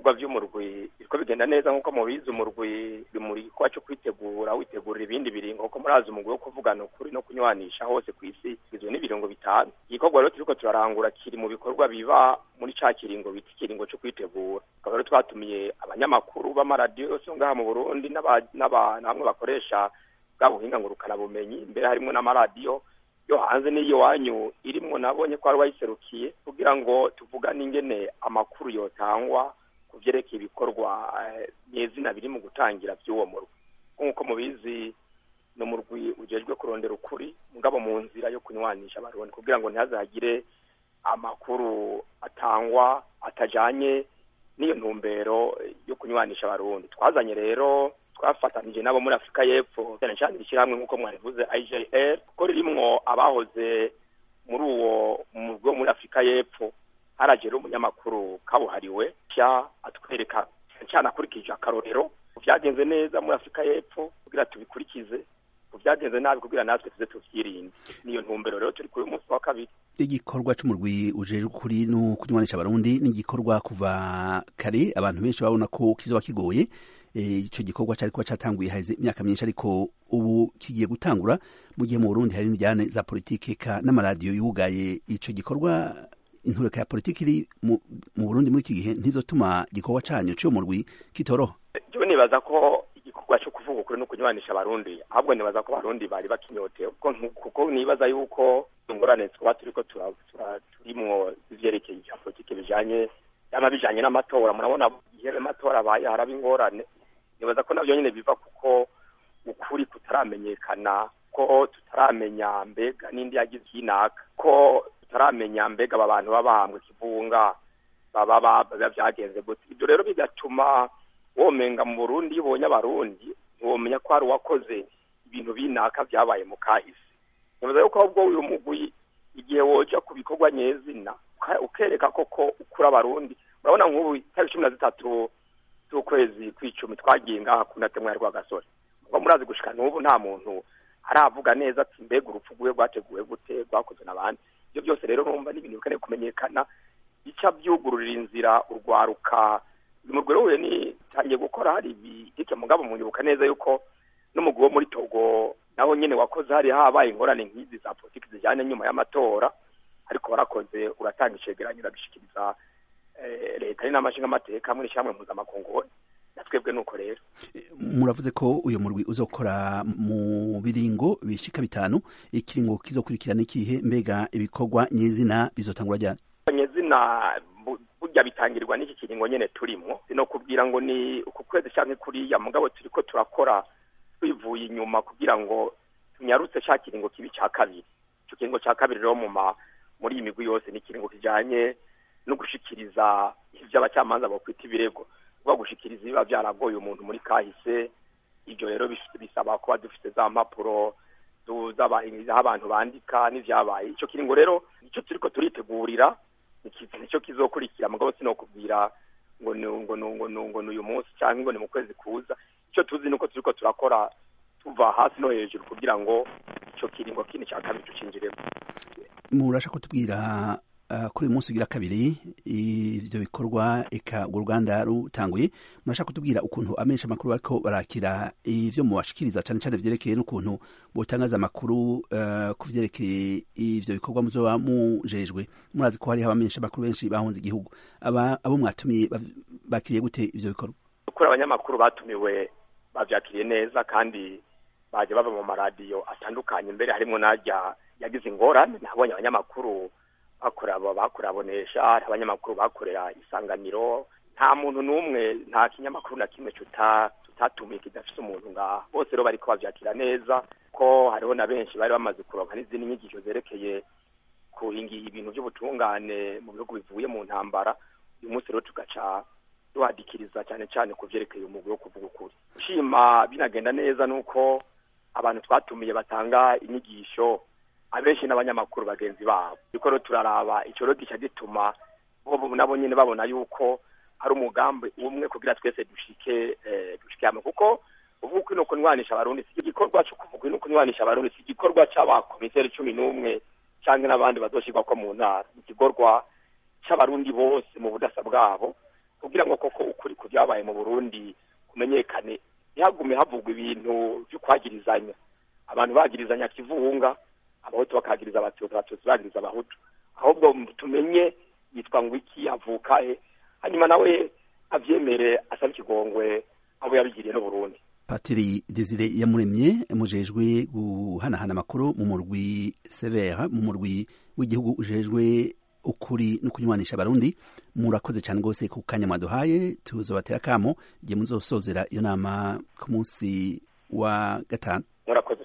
ibikorwa by'umurwi biriko bigenda neza nk'uko mubizi umurwi uri mu gikorwa cyo kwitegura witegurira ibindi biringo kuko murazi umugwi wo kuvugana ukuri no kunywanisha hose ku isi igizwe n'ibiringo bitanu igikorwa rero turiko turarangura kiri mu bikorwa biba muri ca kiringo bita ikiringo cyo kwitegura tukaba rero twatumiye abanyamakuru b'amaradiyo yose ngaha mu burundi n'abamwe bakoresha bwa buhinga ngurukanabumenyi mbere harimwo n'amaradiyo yo hanze n'iyo wanyu irimwo nabonye ko ari wayiserukiye kugira ngo tuvugane ingene amakuru yotangwa ku vyerekeye ibikorwa nyezina biri mu gutangira vy'uwo murwi nk'uko mubizi ni umurwi ujejwe kurondera ukuri mugabo mu nzira yo kunywanisha abarundi kugira ngo ntihazagire amakuru atangwa atajanye n'iyo ntumbero yo kunywanisha abarundi twazanye rero twafatanije nabo muri afurika y'epfo cyane cyane ishyirahamwe nk'uko mwarivuze IJR kuko ririmwo abahoze muri uwo murwi wo muri afurika y'epfo haraje rero umunyamakuru kabuhariwe cya atwereka cyane akurikije akarorero byagenze neza muri afurika y'epfo kugira tubikurikize byagenze nabi kugira natwe tuze tuvyirinde niyo ntumbero rero turi kuri umunsi wa kabiri igikorwa c'umurwi ujejwe kuri no kunywanisha abarundi ni igikorwa kuva kare abantu benshi babona ko kizoba kigoye ico gikorwa cari kuba catanguye haheze imyaka myinshi ariko ubu kigiye gutangura mu gihe mu Burundi hari indyane za politike ka n'amaradiyo yugaye ico gikorwa intureka ya politiki iri mu Burundi muri iki gihe ntizotuma igikorwa canyu c'uwo murwi kitoroha jewe nibaza ko igikorwa co kuvuga ukuri no kunywanisha abarundi ahubwo nibaza ko abarundi bari bakinyotewe kuko nibaza yuko ingorane twaba turiko turimwo ivyerekeye ivya politike bijanye yama bijanye n'amatora murabona igihe amatora abaye haraba ingorane nibaza ko navyo nyene biva kuko ukuri kutaramenyekana ko tutaramenya mbega n'indi yagize inaka ko tutaramenya mbega aba bantu babahambwe kivunga baba biba vyagenze gute ibyo rero bigatuma womenga mu burundi iyo ubonye abarundi ntiwomenya ko hari uwakoze ibintu binaka vyabaye mu kahise nibaza yuko ahubwo uyu mugwi igihe woja ku bikorwa nyezina ukereka koko ukura abarundi urabona nk'ubu itariki cumi na zitatu z'ukwezi kw'icumi twagiye ngaha ku natemwa ya rwagasore ubwo murazi gushika n'ubu nta muntu aravuga neza ati mbega urupfu rwiwe rwateguwe gute rwakozwe n'abandi ibyo byose rero numva n'ibintu bikeneye kumenyekana ica byugururira inzira urwaruka uyu mugore we ni tangiye gukora hari ibitike mugabo munyibuka neza yuko n'umugwi wo muri togo naho nyene wakoze hari habaye ingorane nk'izi za politiki zijyanye nyuma y'amatora ariko warakoze uratanga icegeranyo urabishikiriza leta ari n'amashinga amateka muri shamwe mpuzamakungu na twebwe nuko rero muravuze ko uyu murwi uzokora mu biringo bishika bitanu ikiringo kizokurikirana ikihe mbega ibikorwa nyezina bizotangura ryari nyezina burya bitangirwa n'iki kiringo nyene turimo sino kubwira ngo ni uku kwezi canke kuriya mugabo turiko turakora twivuye inyuma kugira ngo tunyarutse ca kiringo kibi ca kabiri ico kiringo ca kabiri rero mu muri iyi migwi yose ni ikiringo kijanye no gushikiriza ivyo abacamanza bokwita ibirego kuba gushikiriza ibiba vyaragoye umuntu muri kahise ivyo rero bisaba kuba dufite za mpapuro z'aho abantu bandika n'ivyabaye ico kiringo rero nico turiko turitegurira nico kizokurikira mugabo sinokubwira ngo ngo ngo ngo uyu munsi canke ngo ni mu kwezi kuza ico tuzi nuko turiko turakora tuva hasi no hejuru kugira ngo ico kiringo kindi ca kabiri tucinjiremo murasha kutubwira kuri uyu munsi ugira kabiri ivyo bikorwa eka urwo ruganda rutanguye murashaka kutubwira ukuntu amenshi amakuru bariko barakira ivyo mubashikiriza cane cane vyerekeye n'ukuntu botangaza amakuru ku vyerekeye ivyo bikorwa muzoba mujejwe murazi ko hariho abamenshi amakuru benshi bahunze igihugu abo mwatumiye bakiriye gute ivyo bikorwa kuri abanyamakuru batumiwe bavyakiriye neza kandi baje bava mu maradiyo atandukanye mbere harimwo narya yagize ingorane nabonye abanyamakuru bakora bakurabonesha hari abanyamakuru bakorera isanganiro nta muntu n'umwe nta kinyamakuru na kimwe tutatumiye kidafise umuntu ngaha bose rero bariko bavyakira neza ko hariho na benshi bari bamaze kuronka n'izindi nyigisho zerekeye kuhingira ibintu vy'ubutungane mu bihugu bivuye mu ntambara uyu munsi rero tugaca duhadikiriza cyane cyane ku vyerekeye umugwi wo kuvuga ukuri ushima binagenda neza nuko abantu twatumiye batanga inyigisho abenshi n'abanyamakuru bagenzi babo ariko rero turaraba ico rero gica gituma bo nabo nyene babona yuko hari umugambi umwe kugira twese dushike dushike hamwe kuko uvuga no kunwanisha abarundi si igikorwa cyo kuvuga no kunwanisha abarundi si igikorwa c'abakomiseri cumi n'umwe canke n'abandi bazoshirwako mu ntara igikorwa c'abarundi bose mu budasa bwabo kugira ngo koko byabaye mu burundi kumenyekane ntihagume havugwa ibintu byo kwagirizanya abantu bagirizanya kivunga abahutu bakagiriza abatutsi abatutsi bagiriza abahutu ahubwo tumenye yitwa ngo iki avuka he hanyuma nawe avyemere asaba ikigongwe abo yabigiriye n'uburundi patiri desire yamuremye mujejwe guhanahana amakuru mu murwi severa mu murwi w'igihugu ujejwe ukuri no kunywanisha abarundi murakoze cyane rwose ku kanya mwaduhaye tuzobatera akamo igihe muzosozera iyo nama ku munsi wa gatanu murakoze